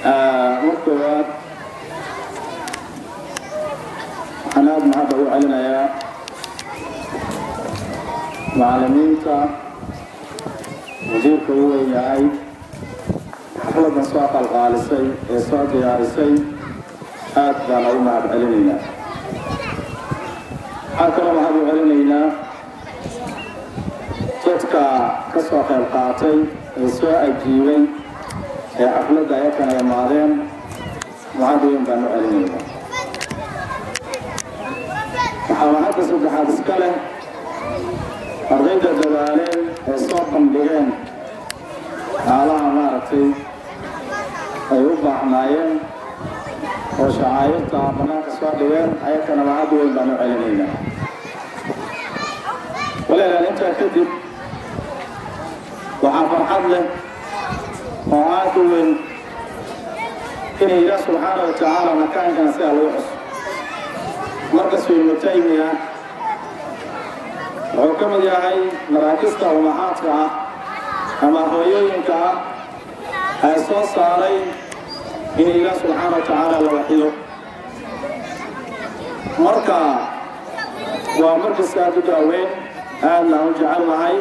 markoowaad waxaan aada mahadda u celinayaa macallimiinta wasiirka u weyn yahay xafladan soo qalqaalisay ee soo diyaarisay aad baan ugu mahad celinaynaa waxaan kaloo mahad u celinaynaa dadka ka soo qayb qaatay ee soo ajiibay ee xafladda ayakana imaadeen mahad weyn baan u celinaynaa waxaa mahadda saddexaad iska leh ardayda dadaaleen ee soo bandhigeen xaalaha maaragtay ay u baahnaayeen oo shacaayirta bannaanka soo dhigeen ayakana mahad weyn baan u celinaynaa walaalaan intaa kadib waxaa farxad leh oo aad u weyn inay ilaah subxaana wa tacaala makaankan sidaa lagu xuso markas ibnu taymiya wuxuu ka mid yahay maraakista umahaadka ah ama hooyooyinka ah ee soo saaray in ilaah subxaana wa tacaala la waxiyo marka waa markaska aad u daaweyn aadna u jecel nahay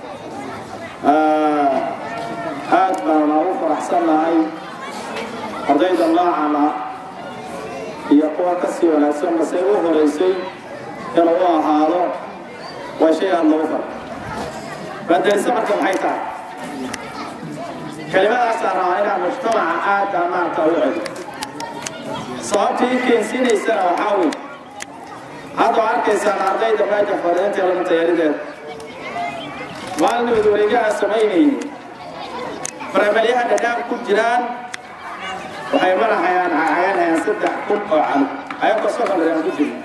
aad baana u faraxsan nahay ardayda noocana iyo kuwa ka sii wanaagsan base u horaysay inuu u ahaado waa shay aada loogu fara badelisa marka maxay tahay kelimadaasaan rabaa inaan mujtamaca aada maanta u celi sababtii keensiinaysana waxaa wey hadda arkaysaan ardayda meesha fadhiinta lama tayaarideeda maalinood wareegaha samaynayay faramalyaha dhadhaab ku jiraan waxay marahayaan cayanhayaan saddex kun oo calo ayagoo sokonraan ku jiro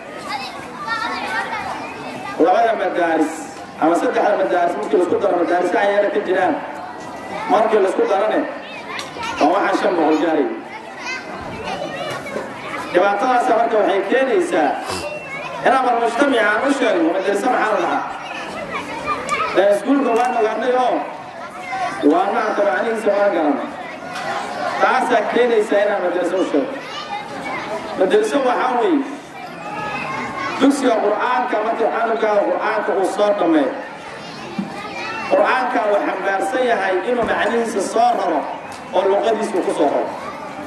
labada madaaris ama saddexda madaaris markii laisku daro madaarisa ayaana ka jiraan markii laisku darane waa waxaan shan boqol gaaray dhibaatadaasa marka waxay keenaysaa inaan mar mujtamica aan u sheegno madarisa maxaa la dhahaa ee iskuulka waan ogaanay oo waa maanta macnihiisa waan garanay taasaa keenaysaa inaan madarasa u sheego madarso waxaa weeye dugsiga qur'aanka markii canugaa qur'aanka uu soo dhammeeyo qur'aanka uu xambaarsan yahay inuu macnihiisa soo raro oo luqadiisa ku soo raro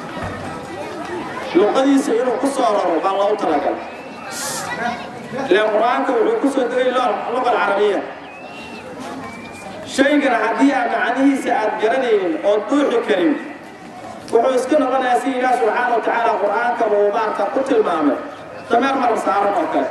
luqadiisa inuu ku soo raro baa loogu talagalay ilaan qur'aanka wuxuu ku soo degay luqa alcarabiya shaygana haddii aan macnihiisa aad garanaynin oo duuxi karin wuxuu iska noqonayaa si ilaah subxaana wa tacaala qur'aanka uu maarta ku tilmaamay dameer marar saaran oo kale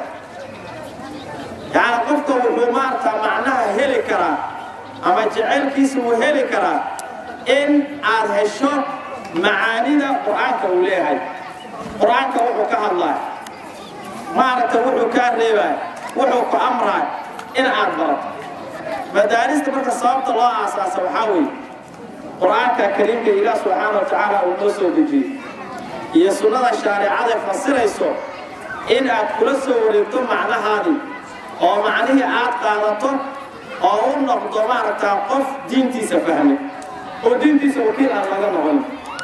yacni qofka wuxuu maarta macnaha heli karaa ama jecelkiisa uu heli karaa in aad hesho macaanida qur'aanka uu leeyahay qur'aanka wuxuu ka hadlaa maaragta wuxuu kaa reebaa wuxuu ku amraa in aad barato madaarista marka sababta loo aasaasa waxaa weeye qur'aanka kariimka ilaah subxaana wa tacaala uu noo soo dejiyey iyo sunnada shaaricada fasirayso in aad kula soo wareegto macnahaadii oo macnihii aad qaadato oo u noqdo maaragtaa qof diintiisa fahmay oo diintiisa wakiil aan laga noqon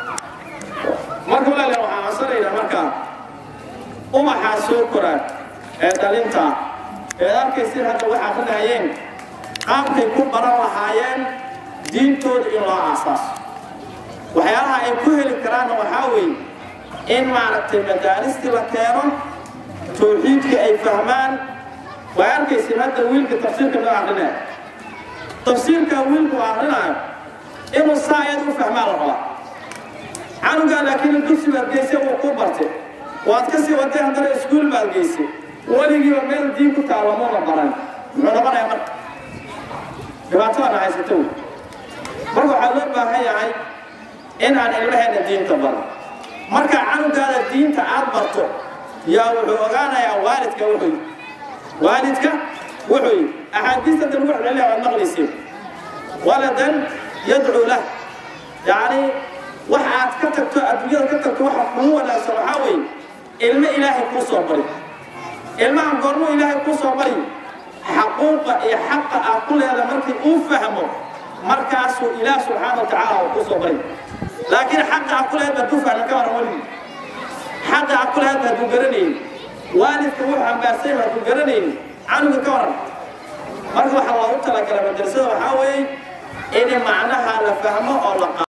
marka walaale waxaan codsanaynaa markaa umaxaa soo koraan ee dhalinta eed arkaysin hadda waxaa fadhahayeen qaabkay ku baran lahaayeen diintooda in loo aasaaso waxyaalaha ay ku heli karaanna waxaa weeye in maaragtay madaaristii la keeno tawxiidka ay fahmaan way arkaysin hadda wiilka tafsiirka loo akrinaayo tafsiirka wiilku akrinaayo inuu saa ayad u fahmaa la rabaa canugaa laakiin dugsi baad geysay wuu ku bartay waad ka sii waday haddana iskuul baad geysay weligiiba meel diin ku taalamuuna baran muxuu noqonayaa marka dhibaatadana haysata wey marka waxaa loo baahan yahay in aan ilmaheena diinta baro marka canugaada diinta aad barto yaa wuxuu ogaanayaa waalidka wuxuu yidhi waalidka wuxuu yidhi axaadiista dan wuxuu leeyahay waad maqlayseen waladan yadcuu lah yacni wax aad ka tagto adduunyada ka tagto waxa kugu wanaagsan waxaa weeye ilmo ilaahay kuu soo bari ilmahan goormuu ilaahay kuu soo bari xaquuqa iyo xaqa aad ku leeda markii uu fahmo markaasuu ilaah subxaana wa tacaala uu kuu soo bari laakiin xaqa a ku lahayd hadduu fahmin ka waran weligii xaqa a ku lahayd hadduu garanayn waalidka wuxuu ambaarsan yahay hadduu garanayn canuga ka waran marka waxaa loogu talagalay madrasada waxaa weeye in macnaha la fahmo oo la